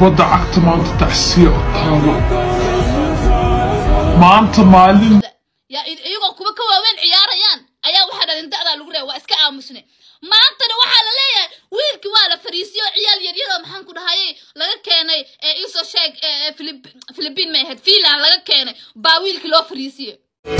kubadda cagta maanta tacsiya taalo maanta maalin yaa id- iyagoo kuwa ka waaweyn ciyaarayaan ayaa waxaa dhalin da'daa lagu reeba waa iska aamusne maantana waxaa la leeyahay wiilkii waa la fariisiyo ciyaal yaryaroo maxaan ku dhahayay laga keenay ee iisoo sheeg ee ee Filip- filibiin may ahayd fiinland laga keenay baa wiilkii loo fariisiye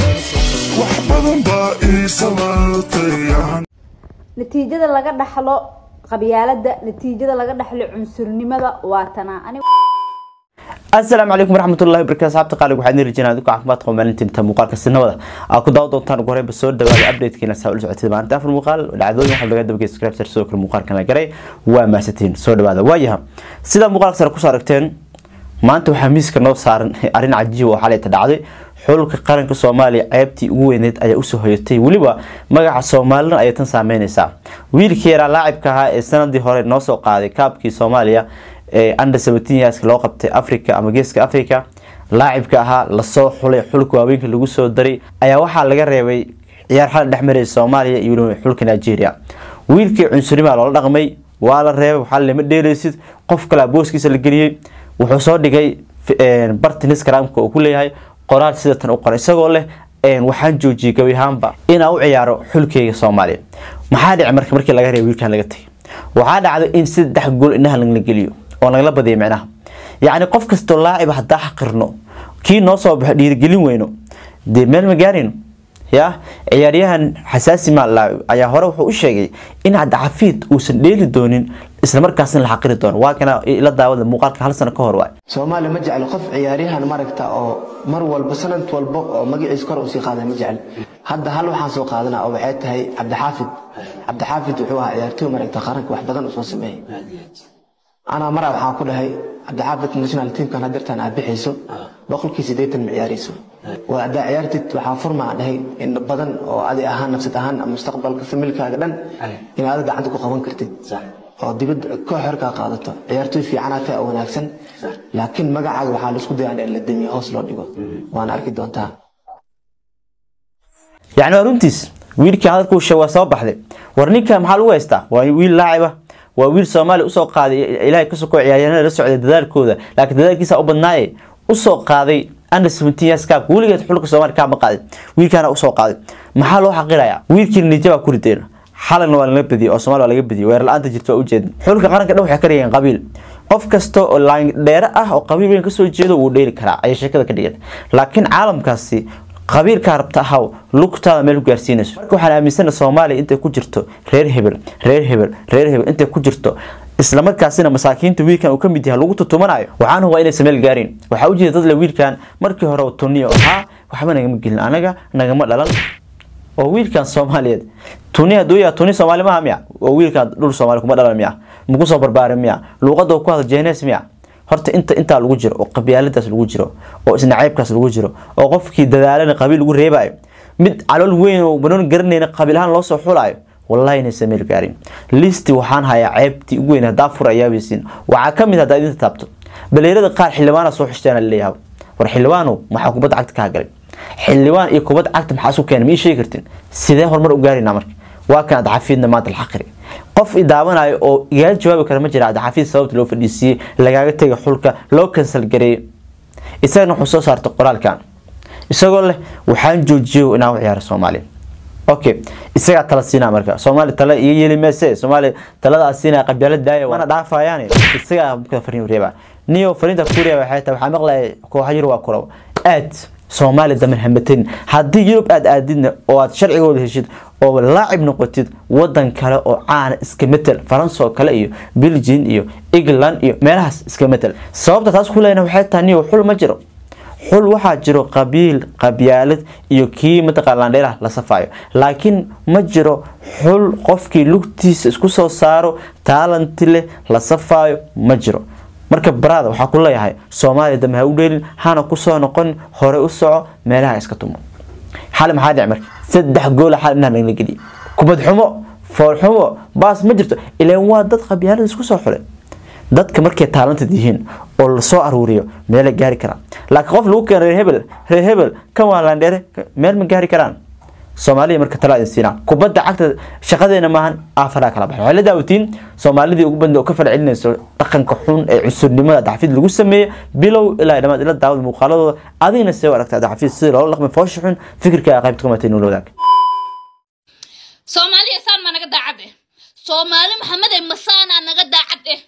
wax badan baa ii samartay natiijada laga dhaxlo qabyaalada natiijada laga dhaxlo cunsurnimada waa tanaa aniga asalaamu calaykum waraxmatullahi wabarakatu asxaabta qaaliga waxaan idin rajeynayaa adinkoo caafimaad qaba maalintiinta muuqaalka sinabada aa ku daawa doontaan ugu horeyba soo dhawaada updatekiina saa ula socotid maalinta afar muuqaal dhacdooyin waxaa laga dabagay subscribe sidoo kale muuqaalkan la garay waa mahadsantiin soo dhawaada waayaha sida muuqaalka sare kusoo aragteen maanta waxaa miiska noo saaran arrin cajiib oo xalayta dhacday xulka qaranka soomaaliya ceebtii ugu weyneed ayaa usoo hoyatay weliba magaca soomaalina ayay tan saameyneysaa wiilkii yaraa laacibka ahaa ee sanadii hore noo soo qaaday kaabkii soomaaliya ee under 17 years loo qabtay africa ama geeska africa laacibka ahaa lasoo xulay xulka waaweynka lagu soo daray ayaa waxaa laga reebay ciyaar xal dhexmaraysa soomaaliya iyo weliba xulka nigeria wiilkii cunsurimaa loola dhaqmay waa la reebay waxaa lama dheereysid qof kalea booskiisa la geliyey wuxuu soo dhigay barta instagramka uu ku leeyahay qoraal sida tan u qoray isagoo leh waxaan joojiyay gabi ahaanba inaa u ciyaaro xulkeyga soomaaliya maxaa dhici marka markii laga reebay wiilkan laga tagay waxaa dhacday in saddex gool indhaha lagala geliyo oo nagala badiya micnaha yacni qof kastoo laacib haddaa xaqirno kii noo soo baxo dhiirigelin weyno dee meel ma gaarayno ya ciyaaryahan xasaasi maalaab ayaa hore wuxuu u sheegay in cabdixafiid uusan dheeli doonin islamarkaasna la xaqiri doono waa kana ila daawada muuqaalka hal sano ka hor waay soomaaliya ma jeclo qof ciyaaryahan maragta oo mar walba sanad walba oo magaciis kor usii qaada ma jeclo hadda hal waxaan soo qaadana oo waxay tahay cabdixaafid cabdixaafid wuxuu ahaa ciyaartoy maragta qaranka wax badan usoo sameeyay anaa maraa waxaan ku dhahay cabdixaafid national teamkan hadirtaan aad bixayso boqolkii sideetan ma ciyaarayso waa haddaa ciyaartid waxaa furmaa dhahay in badan oo adi ahaan nafsad ahaan ama mustaqbalka familkaaga dhan inaad gacanta ku qaban kartid oo dibadda koox xorkaa qaadato ciyaartoy fiicana tahay oo wanaagsan laakiin magacaaga waxaa laisku dayaa in la damiyo hoos loo dhigo waana arki doontaa yacni waa runtiis wiilkii hadalkuu sheeg waa soo baxday war ninka maxaa lagu haystaa waa wiil laaciba waa wiil soomaaliya usoo qaaday ilaahay ka sokoo ciyaaryahanada la socday dadaalkooda laakiin dadaalkiisa u badnaaye usoo qaaday under 17 years kaab weligeed xulka soomaaliya kaama qaaday wiilkaana usoo qaaday maxaa loo xaqirayaa wiilkii niija baa ku rideen xalalna waa laga badiyay oo soomaaliya waa laga badiyay weer la-aanta jirta waa ujeedin xulka qaranka dhan waxay ka dhigeen qabiil qof kasta oo laan dheere ah oo qabiil weyn kasoo jeedo wuu dheeli karaa ayay sheekada ka dhigeen laakiin caalamkaasi qabiilkaa rabta ahaw lugtaada meel ku gaarsiinayso marka waxaan aaminsana soomaaliya intay ku jirto reer hebel reer hebel reer hebel intay ku jirto islamarkaasina masaakiinta wiilkan uu ka mid yahay lagu tutumanayo waxaan hubaa inaysan meel gaarin waxaa u jeeda dad le wiilkan markii hore tuniya ahaa waxba nagama gelin anaga nagama dhalan oo wiilkan soomaaliyeed tuni hadduu yahay tuni soomaali maaha miya oo wiilkan dhul soomaali kuma dhalan miya maku soo barbaarin miya luuqadda ku hadla jeenees miya horta inta intaa lagu jiro oo qabyaaladaas lagu jiro oo isnaceybkaas lagu jiro oo qofkii dadaalana qabiil lagu reebayo mid calool weyn oo banoon garanayna qabiil ahaan loo soo xulayo wallahi inaysan meel gaarin listi waxaan hayaa ceebtii ugu weyn haddaa fur ayaabaysiin waxaa ka mid haddaa idinta taabto baleerada qaar xildhibaana soo xishteen laleeyahay war xildhibaanow maxaa kubadda cagta kaa galay xildhibaan iyo kubadda cagta maxaa isu keenay ma ii sheegi kartin sidee horumar u gaaraynaa marka waa kan adxafiidna maanta la xaqiri qof i daawanayo oo igaga jawaabi kara ma jira adxafiid sababta loo fadhiisiiyey lagaaga tegay xulka loo kansal gareeyey isagana wuxuu soo saartay qoraalkan isagoo leh waxaan joojiyay inaan u ciyaaro soomaaliya okay isagaa tala siinaa marka soomaaliya tala iga yeeli meese soomaaliya taladaas siinaya qabyaalad daaya mana dhaafayaane isagaa marka fariin reeba niyo fariinta ku reeba waxay tahay waxaa maqlaya kooxa yar waa kulaw aad soomaaliya daman hambatayn haddii yurub aad aadidna oo aad sharcigooda heshid oo laacib noqotid wadan kale oo caana iska metel faransa oo kale iyo belgian iyo england iyo meelahaas iska metel sababta taas ku leena waxay tahay niyo xul ma jiro xul waxaa jiro qabiil qabyaalad iyo kii mataqaanaa dheeraha la safaayo laakiin ma jiro xul qofkii lugtiisa isku soo saaro taalanti leh la safaayo ma jiro marka baraada waxaa ku leeyahay soomaaliya dambe ha u dheelin hana kusoo noqon hore u soco meelaha iska tumo xali maxaa dhici marka saddex goola xal inaha nagala geliya kubad xumo fool xumo baas ma jirto ilaan waa dad qabyaalada isku soo xulay dadka markay taalantad yihiin oo lasoo aruuriyo meela gaari karaan laakiin qof lagu keeno reer hebel reer hebel kan waa landheere meel ma gaari karaan soomaaliya marka tala idin siinaa kubadda cagta shaqadeena maahan aafaraa kala baxay waxay la daawatiin soomaalidii ugu banda oo ka falcelinayso dhaqanka xun ee cusurnimada daxafiid lagu sameeyey bilow ilaa dhamaad ila daawada muuqaaladooda adigna see u aragtaa daxafiid sidii loola dhaqmay foosha xun fikirkaa qaybta kumatay nula wadaag soomaaliya saan maa naga daacad eh soomaali maxamed ee masaanaa naga daacad eh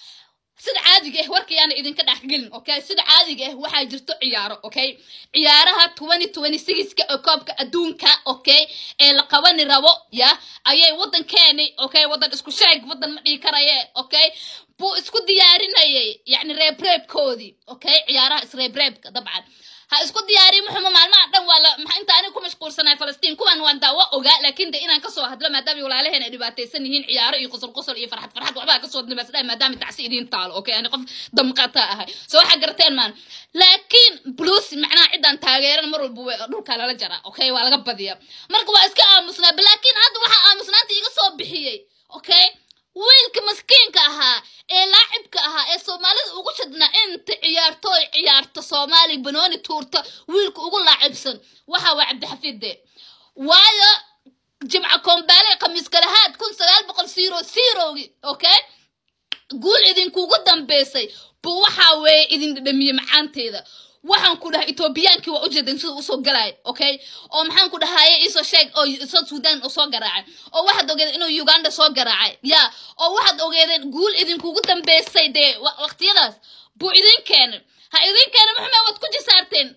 sida caadiga ah warkayaana idinka dhexgelin okay sida caadiga ah waxaa jirto ciyaaro okay ciyaaraha twenty twenty sixka ee koobka adduunka okay ee la qabani rabo ya ayay wadankeeni okay wadan isku sheeg wadan ma dhihi karaye okay buu isku diyaarinayay yacni reebreebkoodii okay ciyaaraha isreebreebka dabcan ha isku diyaarin muxuma maalmaha dhan waa la maxaa inta aniga ku mashquulsanahay falastiin kuwan waan daawo ogaa laakiin de inaan kasoo hadlo maadaama walaalaheen ay dhibaataysan yihiin ciyaaro iyo qosol qosol iyo farxad farxad waxbaa kasoo dhibaasdhahay maadaama tacsi idiin taalo okay ani qof damqata ahay so waxaa garteen maan laakiin blues macnaha ciddaan taageeran mar walba way dhulkaa lala jaraa okay waa laga badiya marka waa iska aamusnaa laakiin hadda waxaa aamusnaanta iga soo bixiyey okay wiilka maskiinka ahaa ee laacibka ahaa ee soomaalida ugu shadnaa inta ciyaartooy ciyaarta soomaali banooni tuurta wiilka ugu laacibsan waxa waa cabdixafiid de waayo jimca kombaale khamiiska lahaad kun sagaal boqol zero zerogi okay guul idinkugu dambeysay buu waxaa weeye idin dhadhamiyey macaanteeda waxaan ku dhahay etoobiyaankii waa ujeedan sida usoo galay okay oo maxaan ku dhahaye isoo sheeg oo south sudan oo soo garaacay oo waxaad ogeedeen inuu uganda soo garaacay ya oo waxaad ogeedeen guul idinkugu dambeysay dee waqtiyadaas buu idin keenay ha idin keenay maxume waad ku jisaarteen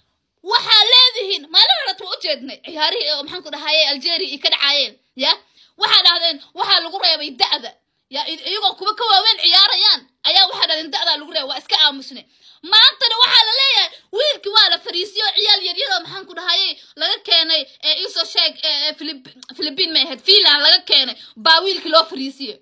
waxaa leedihiin maalin horat waa ujeednay ciyaarihii oo maxaan ku dhahaye algeria ay ka dhacaayeen ya waxaa dhahdeen waxaa lagu reebay da'da ya iyagoo kuwa ka waaweyn ciyaarayaan ayaa waxaa dhahdeen da'daa lagu reebay waa iska aamusnay maantana waxaa la leeyahay wiilkii waa la fariisiyo ciyaal yaryaroo maxaan ku dhahayay laga keenay ee isoo sheeg philippine may ahayd finland laga keenay baa wiilkii loo fariisiye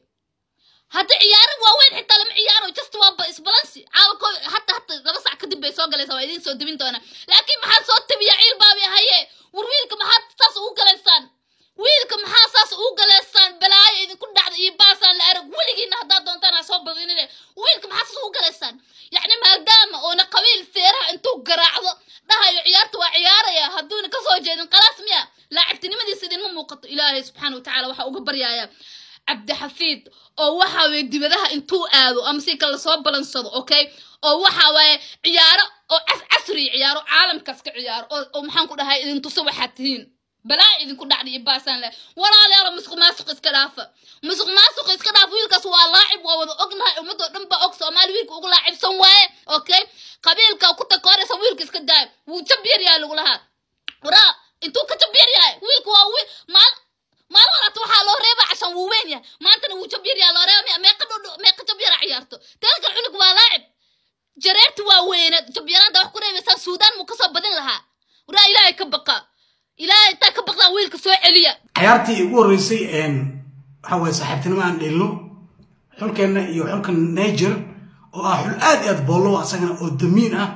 hadda ciyaaro waaweyn xitaa lama ciyaaro just waa isbalansi caawa ko hata hata laba sac kadib bay soo galaysaa waa idiin soo debin doonaa laakiin maxaad soo tabiya ciil baabi ahaye war wiilka maxaad saas ugu galaysaan wiilka maxaa saas ugu galeysaan balaayo idinku dhacda iyo baasaan la arag weligiina haddaad doontaan ha soo badinine wiilka maxaa saas ugu galeysaan yacni maadaama oona qabiil feeraha intuu garaacdo dhahayo ciyaarta waa ciyaaraya hadduuna kasoo jeedin khalaas miya laacibtinimadiisa idinma muuqato ilaahay subxaana watacaala waxaa uga baryaaya cabdixafiid oo waxa weye dibadaha intuu aado ama si kale lasoo balansado okay oo waxa waaye ciyaaro oo casri ciyaaro caalamkaas ka ciyaaro oo maxaan ku dhahay idin tuso waxaad tihiin balaa idinku dhacda iyo baasaan leh walaaleelo musuq maasuq iska dhaafa musuq maasuq iska dhaaf wiilkaas waa laacib waa wada ognahay ummadoo dhan baa og soomaali wiilka ugu laacibsan waaye okay qabiilka ku takooraysa wiilka iska daay wuu jab yar yahay lagu lahaa waraa intuu ka jab yar yahay wiilka waa wiil maal maalin walaata waxaa loo reeba cashan wuu weyn yahay maantana wuu jab yar yahay loo reeba meeqa dhodho meeqa jab yara ciyaarto teelkan cunug waa laacib jareerti waa weyne jab yaraanta wax ku reebaysaa suudaan muu kasoo badin lahaa waraa ilaahay ka baqa ilaahay intaa ka baqdaan wiilka soo celiya ciyaartii ugu horreysay waxa waye saaxiibtinimo aan dheelno xulkeenna iyo xulka niger oo ah xul aad iyo aad boollo asagana oo damiin ah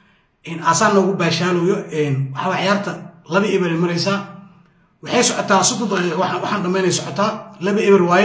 aasaan noogu baashaaloyo waxa waye ciyaarta laba eber ay maraysaa waxay socotaa soddon daqiiqa waxaan dhammaynay socotaa laba eber waaye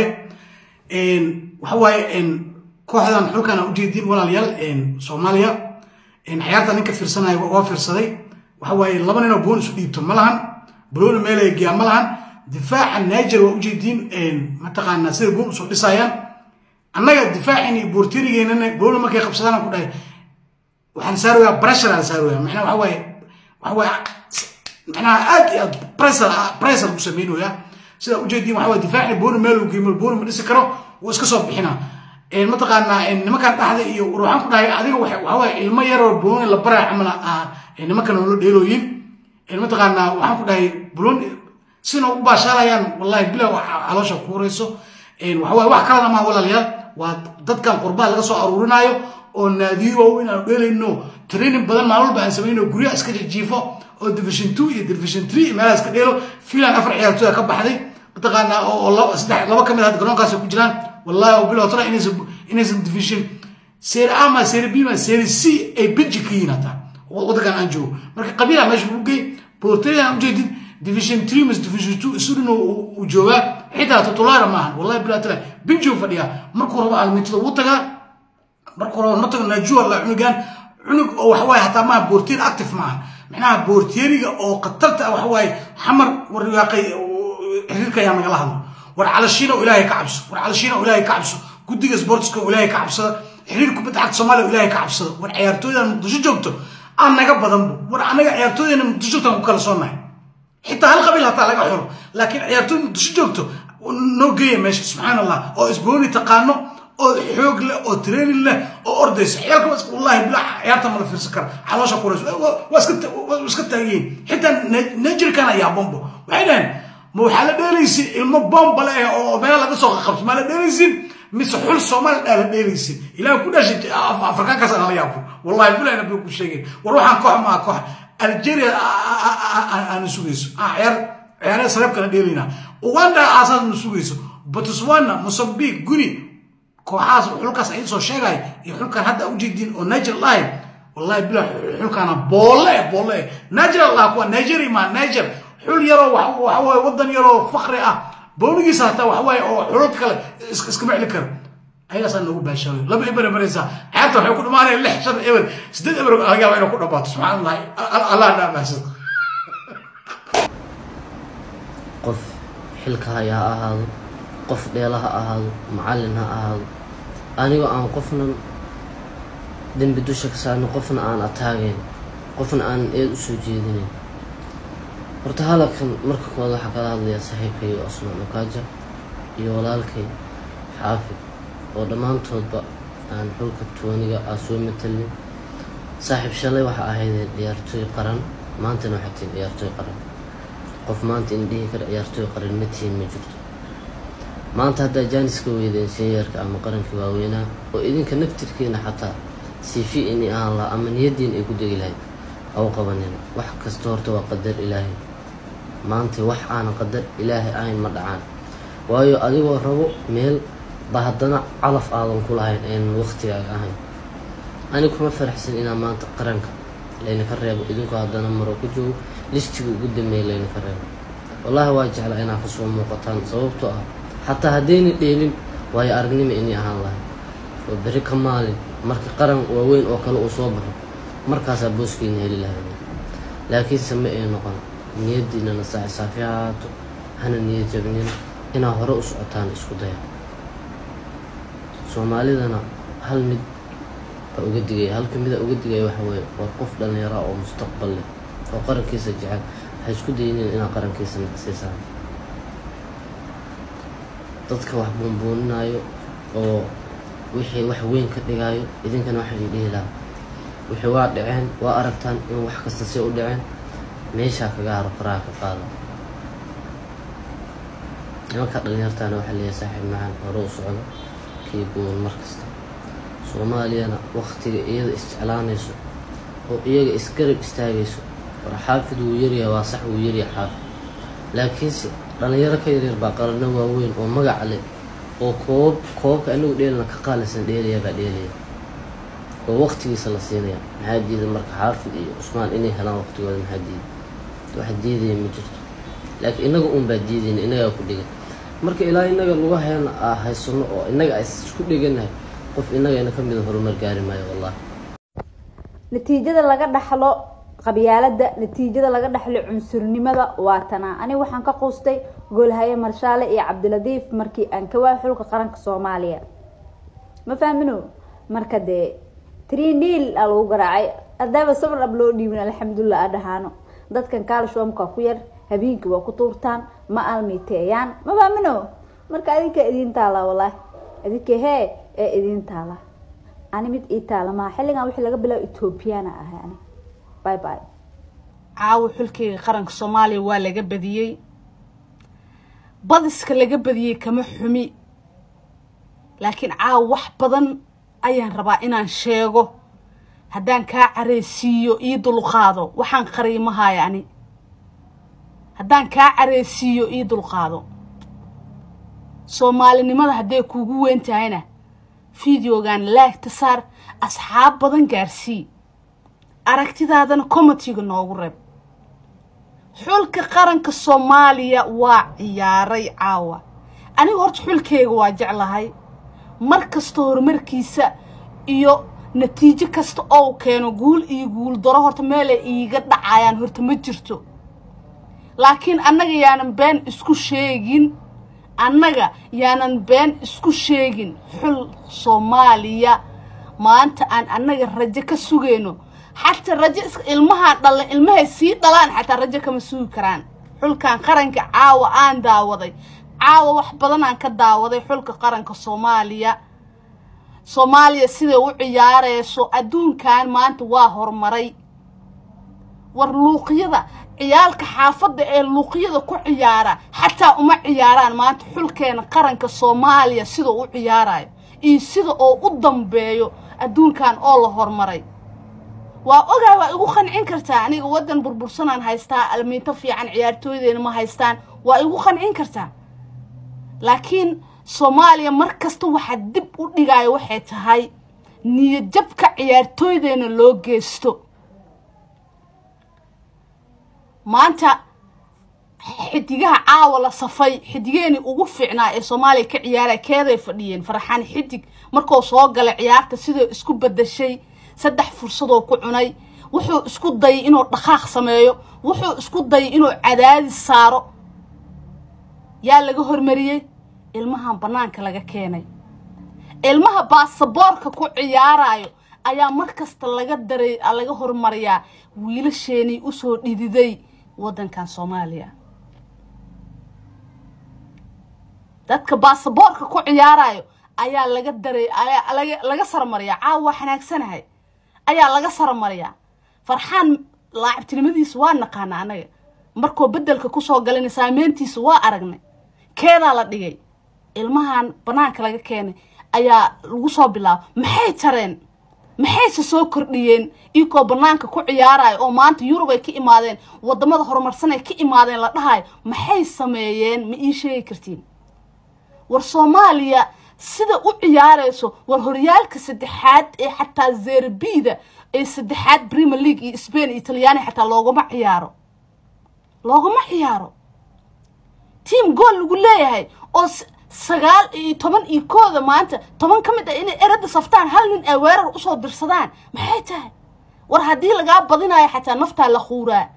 waxa waaye kooxdan xulkan aan ujeedin walaalayaal soomaaliya ciyaarta ninka fiirsanaya waa fiirsaday waxa waaye laba ninoo boon isu dhiibto ma lahan baloona meelaya giyaa ma lahan difaaca niger waa ujeediin mataqaanaa sida goon usoo dhisayaan annaga difaaceen iyo boortirigeennana baloona markay qabsadaan ku dhahay waxaan saaraya pressure aan saaraya macnaa waxa waaye waxa waaye macnaha aad iyo aad pressure pressure ku sameynaya sida ujeediin waxa waaye difaaci baloona meel uu geeyo baloona ma dhisi karo wuu iska soo bixinaa mataqaanaa nimankan dhaxda iyo waxaan ku dhahay adiga waxa waaye ilmo yaroo balooni la baraya camal ah nimankan oo la dheelooyin mataqaanaa waxaan ku dhahay balooni sina ugu baashaalayaan wallahi bilow caloosha ku horeyso waxawaaye wax kalena maaha walaalayaal waa dadkan qurbaa laga soo aruurinaayo oo naadiyo waaweyn aanu dheelayno training badan maalin walba aan samayno guryaha iska jijiifo oo division two iyo division three meelaha iska dheelo finland afar ciyaartooya ka baxday mataqaanaa oo saddex laba ka mid ah garoonkaas ku jiraan wallahi oo bilow tana inaysan inaysan division serie a ma serie b ma serie c ay benji ka yihiin hataa waddankan aan joogo marka qabiila meesha lagu geey boortooyada aan ujeedid division three mas division two isudhin uu joogaa xitaa titulaara maahan wallahi bilaa tala benji uu fadhiyaa markuu rabo almintada wuu tagaa markuu rabo ma tago najua la cunugan cunug oo waxawaaye hataa maaha boortiin active maahan micnaha boorteeriga oo khatarta ah waxa waaye xamar warwaaqay xiriirka ayaa nagala hadlo war calashiina oo ilaahay ka cabso war calashiina oo ilaahay ka cabso guddiga sportska oo ilaahay ka cabsada xiriir kubadda cagta soomaaliya oo ilaahay ka cabsada war ciyaartooydan muqdisho joogto aan naga badanbo war anaga ciyaartooydana muqdisho joogtaan ku kala soonahay xitaa hal qabiil hataa laga xulo laakiin ciyaartooy muqdisho joogto noo geeya meesha subxaan allah oo isbooni taqaano oo xoog leh oo training leh oo ordaysa ciyaalka waa iska- wallahi bilaa ciyaarta ma la fiirsan kara caloosha qurays waa iska ta- waa iska taagiyin xitaa nigerkan ayaa bombo waxay dhaheen ma waxaa la dheelaysin ilmo bomba le eh oo meel laga soo qabto maa la dheelaysin mise xul soomaali dhaa la dheelaysin ilaah ku dhashay Af- afrikaankaas aan la yaabo wallahi bilahi nabi ku sheegay war waxaan koox maa koox algeria aan sugayso ah ciyaar ciyaaraha sareebkana dheelaynaa uganda aasaas na sugayso botswana mozambique guni kooxahaas xulkaas ay soo sheegay iyo xulkan hadda ujeediin oo niger lahay wallahi bila xulkaana boole boole niger lah kuwa nigeria ma niger xul yaroo waxa waxa waaye wadan yaroo fakri ah boonigiisa hataa waxa waaye oo xulal kale is- iskama celi karo ayagaasaa noogu baashaalay laba eber maraysaa ciyaarta waxay ku dhamaanaya lix shan eber sideed eber laga yaaba inay ku dhamaato subxaan allahi allah dhaamaasada qof xilka haya ha ahaado qof dheela ha ahaado macallin ha ahaado anigoo aan qofnan dembi dusha ka saarno qofna aan ataagayn qofna aan eed u soo jeedinayn horta hadalkan marka koowaad waxaa kala hadlayaa saaxiibkay osmaan okaaja iyo walaalkay xaafid oo dhammaantoodba aan xulka tuwaniga aa soo matalin saaxiib shalay waxaa ahaydee ciyaartooy qaran maantana waxaa tihin ciyaartooy qaran qof maanta in dhihi kara ciyaartooy qaran ma tihin ma jirto maanta haddaa jaanis ka weydeen seniorka ama qaranka waaweynaa oo idinka naftirkiina xataa sifi ini ahaan lahaa ama niyadiin ay ku degi lahayd ha u qabanina wax kasta horta waa qadar ilaahay maanta wax aanan qadar ilaahay ahayn ma dhacaan waayo adigoo rabo meel ba haddana calaf aadan ku lahayn aynan waqtigaaga ahayn ani kuma faraxsan inaa maanta qaranka laynaka reebo idinkoo haddana maro ku joogo listiga ugu dambeeya laynaka reebo wallaahi waa jeclaa inaa kasoo muuqataan sababtoo ah xataa haddayna dheelin waayo aragnimo inay ahaan lahay oo berri ka maalin marka qaran waaweyn oo kale uu soo baxo markaasaa booskiina heli lahayd laakiinse ma ay noqon niyadiinana saaci saafi ha ahaato hana niyad jabnina inaa hore u socotaan isku daya soomaalidana hal mid baa uga digaya halka mida uga digaya waxa weeye waa qof dhallinyara oo mustaqbal leh oo qarankiisa jecel waxay isku daynin inaad qarankiisa naqsiisaan dadka wax buunbuuninaayo oo wixii wax weyn ka dhigaayo idinkana waxay dhihi lahaa wixii waa dhaceen waa aragtaan in wax kasta si u dhaceen meeshaa kaga haro faraha ka qaada nimanka dhalinyartaana waxaa leeyahay saaxiib macaan hore u socdo kii buun mar kasta soomaaliyana waqtiga iyada isjeclaanayso oo iyaga isgarab istaagayso war xaafid wuu yaryahay waa sax wuu yaryahay xaafid laakiinse dhalinyaro ka yaryar baa qarano waaweyn oo magac leh oo koob koobabka anagu dheelana ka qaalisan dheelaya baa dheelaya oo waqtigiisa la siinaya maxaa diida marka xaafid iyo cusmaan inay helaan waqtigooda maxaa diida wax diidaya ma jirto laakiin inaga uun baa diidayna inagaa ku dhigan marka ilaa inaga lagu heena aa haysano oo inaga ay isku dheganahay qof inagayna ka mida horumar gaari maayo wallahi natiijada laga dhaxlo qabyaalada natiijada laga dhaxlo cunsurnimada waa tanaa aniga waxaan ka quustay goolhaye marshaale iyo cabdiladiif markii aan ka waay xulka qaranka soomaaliya ma fahmino marka dee triniil aa lagu garaacay adaaba sabar ab loo dhiibin alxamdulilah a dhahaano dadkan kaalshomka ku yar habeenkii waa ku tuurtaan ma almiteeyaan ma fahmino marka adinka idiin taala wallaahi adinka hee ee idiin taala ani mid ii taala maa xilligan wixii laga bilaabo ethoobiyaana ahay ani bye bye caawa xulkeyga qaranka soomaaliya waa laga badiyey badiska laga badiyey kama xumi laakiin caawa wax badan ayaan rabaa inaan sheego haddaan kaa careysiiyo ii dulqaado waxaan qariimahaya ani haddaan kaa careysiiyo ii dulqaado soomaalinimada hadday kuugu weyn tahayna videogan laagta saar asxaab badan gaarsii aragtidaadana comitiga noogu reeb xulka qaranka soomaaliya waa ciyaaray caawa aniga horta xulkeyga waa jeclahay mar kasta horumarkiisa iyo natiijo kasta oo keeno guul iyo guul daro horta meelay iiga dhacayaan horta ma jirto laakiin annaga yaanan been isku sheegin annaga yaanan been isku sheegin xul soomaaliya maanta aan annaga rajo ka sugayno xataa rajo is ilmahaan dhalla ilmahay sii dhalaan xataa rajo kama sugi karaan xulkan qaranka caawa aan daawaday caawa wax badan aan ka daawaday xulka qaranka soomaaliya soomaaliya siday u ciyaareyso adduunkan maanta waa horumaray war luuqyada ciyaalka xaafadda ee luuqyada ku ciyaara xataa uma ciyaaraan maanta xulkeena qaranka soomaaliya sida u ciyaarayo iyo sida oo u dambeeyo adduunkan oo la horumaray waa ogaa waa igu qancin kartaa aniga waddan burbursanaan haystaa almiinto fiican ciyaartooydeena ma haystaan waa igu qancin kartaa laakiin soomaaliya mar kasta waxaa dib u dhigaayo waxay tahay niyadjabka ciyaartooydeena loo geysto maanta xidigaha caawa la safay xidigeeni ugu fiicnaa ee soomaaliya ka ciyaaraya keeday fadhiyeen farxaan xidig markuu soo galay ciyaarta sidoo isku badashay saddex fursadoo ku cunay wuxuu isku dayay inuu dhaqaaq sameeyo wuxuu isku dayay inuu cadaadis saaro yaa laga hormariyey ilmahan bannaanka laga keenay ilmaha baasaboorka ku ciyaarayo ayaa mar kasta laga daray laga hormariyaa wiilasheenii usoo dhididay waddankan soomaaliya dadka baasaboorka ku ciyaarayo ayaa laga daray ayaa laga laga sarmariyaa caawa waa xanaagsanahay ayaa laga sarmariyaa farxaan laacibtinimadiisa waa naqaana anaga markuu beddelka kusoo galana saameyntiisa waa aragnay keedaa la dhigay ilmahan bannaanka laga keenay ayaa lagu soo bilaaba maxay tareen maxayse soo kordhiyeen iyagoo bannaanka ku ciyaarayo oo maanta yurub ay ka imaadeen waddamada horumarsan ay ka imaadeen la dhahayo maxay sameeyeen ma ii sheegi kartiin war soomaaliya sida u ciyaarayso war horyaalka saddexaad ee xataa zerbida ee saddexaad premier league iyo spain iyo talyaani xataa loogama ciyaaro loogama ciyaaro tiam gool lagu leeyahay oo sagaal iyo toban iyo kooda maanta toban ka mid ah inay erada saftaan hal nin ay weerar usoo dirsadaan maxay tahay war haddii lagaa badinayo xataa naftaa la quuraa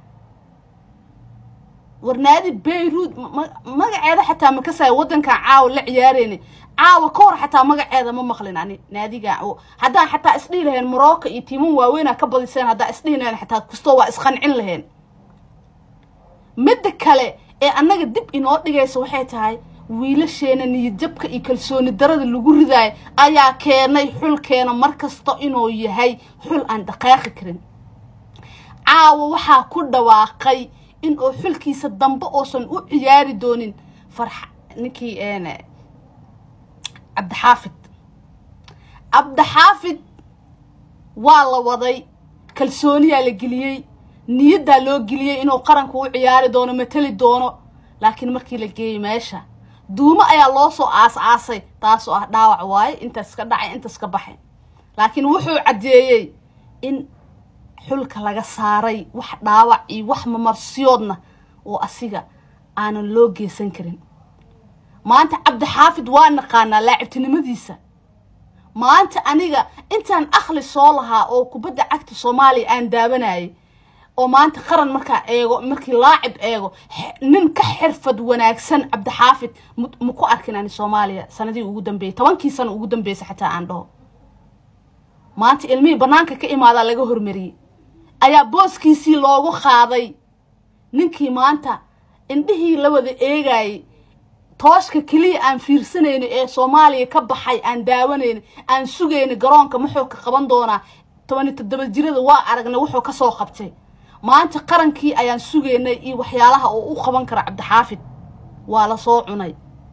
war naadi bayruud magaceeda xataa ma kasaayo waddankan caawa la ciyaareyna caawa ka hor xataa magaceeda ma maqlin ani naadiga haddaan xataa isdhihi laheen morocco iyo tiiman waaweynaa ka badiseen haddaa isdhihi laheen xataa kastoo waa isqancin laheen midda kale ee annaga dib inoo dhigaysa waxay tahay wiilasheena niyadjabka iyo kalsooni darada lagu ridaayo ayaa keenay xulkeena mar kasta inuu yahay xul aan dhaqaaqi karin caawa waxaa ku dhawaaqay in uu xulkiisa dambe uusan u ciyaari doonin farx ninkii cabdixaafid cabdixaafid waa la waday kalsooniyaa la geliyey niyaddaa loo geliyey inuu qaranku u ciyaari doono mateli doono laakiin markii la geeyey meesha duumo ayaa loo soo aas-aasay taasoo ah dhaawac waaye intaas ka dhacay intaas ka baxay laakiin wuxuu caddeeyey in xulka laga saaray wax dhaawac iyo wax mamarsiyoodna oo asiga aanan loo geysan karin maanta cabdixaafid waa naqaanaa laacibtinimadiisa maanta aniga intaan akhli soo lahaa oo kubadda cagta soomaaliya aan daawanayay oo maanta qaran markaa eego markii laacib eego nin ka xirfad wanaagsan cabdixaafid ma ku arkin ani soomaaliya sanadii ugu dambeeyey tobankii sano ugu dambeysay xataa aan dhaho maanta ilmihii bannaanka ka imaadaa laga hormariyey ayaa booskiisii loogu qaaday ninkii maanta indhihii la wada eegayay tooshka keliya aan fiirsanayno ee soomaaliya ka baxay aan daawanayno aan sugayno garoonka muxuu ka qaban doonaa tobani toddoba jirada waa aragna wuxuu ka soo qabtay maanta qarankii ayaan sugaynay iyo waxyaalaha uu u qaban kara cabdixaafid waa la soo cunay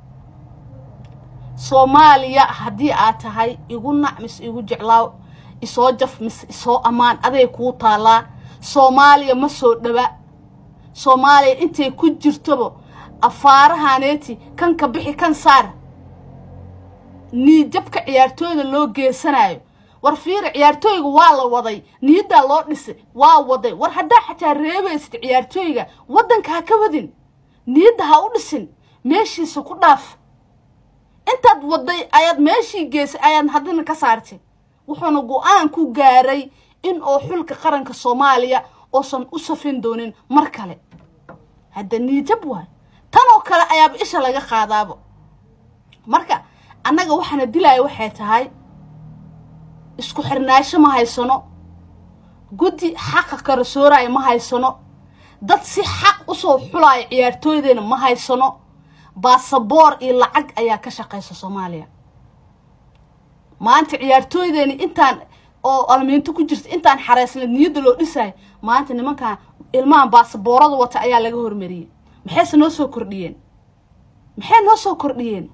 soomaaliya haddii aad tahay igu nac mise igu jeclaaw isoo jaf mise isoo ammaan aday kuu taallaa soomaaliya ma soo dhawa soomaaliya intay ku jirtoba afaarahaneeti kan ka bixi kan saar niijabka ciyaartooyda loo geesanayo war fiiri ciyaartooyga waa la waday niyaddaa loo dhisay waa waday war haddaa xataa reebaysid ciyaartooyga waddanka ha ka wadin niyadda ha u dhisin meeshiisa ku dhaaf intaad waday ayaad meeshii geysay ayaad haddana ka saartay wuxuuna go-aan ku gaaray in oo xulka qaranka soomaaliya oosan u safin doonin mar kale hadda niijab waay tan oo kale ayaaba isha laga qaadaaba marka annaga waxaana dilaya waxay tahay isku xirnaasho ma haysano guddi xaqa karasooraya ma haysano dad si xaq usoo xulaya ciyaartooydeena ma haysano baasaboor iyo lacag ayaa ka shaqaysa soomaaliya maanta ciyaartooydeeni intaan oo almiinto ku jirta intaan xareysnad niyadda loo dhisayo maanta nimankan ilmahan baasaboorada wata ayaa laga hormariyey maxayse noo soo kordhiyeen maxay noo soo kordhiyeen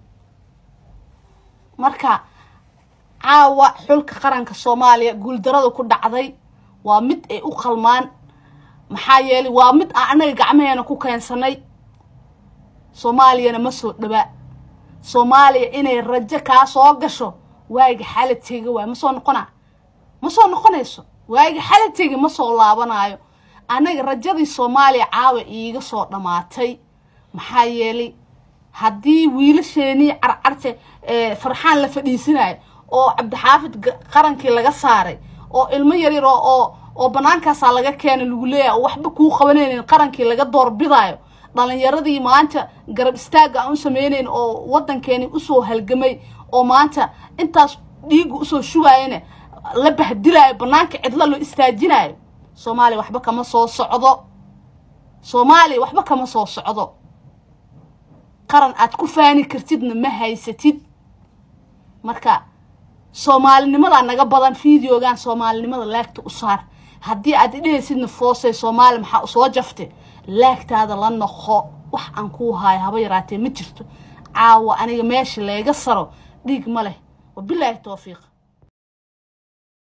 marka caawa xulka qaranka soomaaliya guuldarada ku dhacday waa mid ay u qalmaan maxaa yeelay waa mid aan annaga gacmaheena ku keensanay soomaaliyana ma soo dhawaa soomaaliya inay rajo kaa soo gasho waaga xalateyga waay ma soo noqonaa ma soo noqonayso waaga xalateyga ma soo laabanayo annaga rajadii soomaaliya caawa iiga soo dhammaatay maxaa yeelay haddii wiilasheenii carcarte farxaan la fadhiisanayo oo cabdixaafid qarankii laga saaray oo ilmo yaryar oo oo bannaankaasaa laga keena lagu leeyahay oo waxba kuu qabanaynin qarankii laga doorbidaayo dhalinyaradii maanta garab istaagga aan u sameynayn oo waddankeeni usoo halgamay oo maanta intaas dhiigga usoo shugaayana la bahdilaayo bannaanka cidlo loo istaajinayo soomaaliya waxba kama soo socdo soomaaliya waxba kama soo socdo qaran aad ku faani kartidna ma haysatid marka soomaalinimadaa naga badan videogan soomaalinimada laagta u saar haddii aad idhehaysidna foosay soomaali maxaa usoo jafte laagtaada la noqo wax aan kuu haayo haba yaraatee ma jirto caawa aniga meesha leega saro dhiig ma leh wabilaahi towfiiq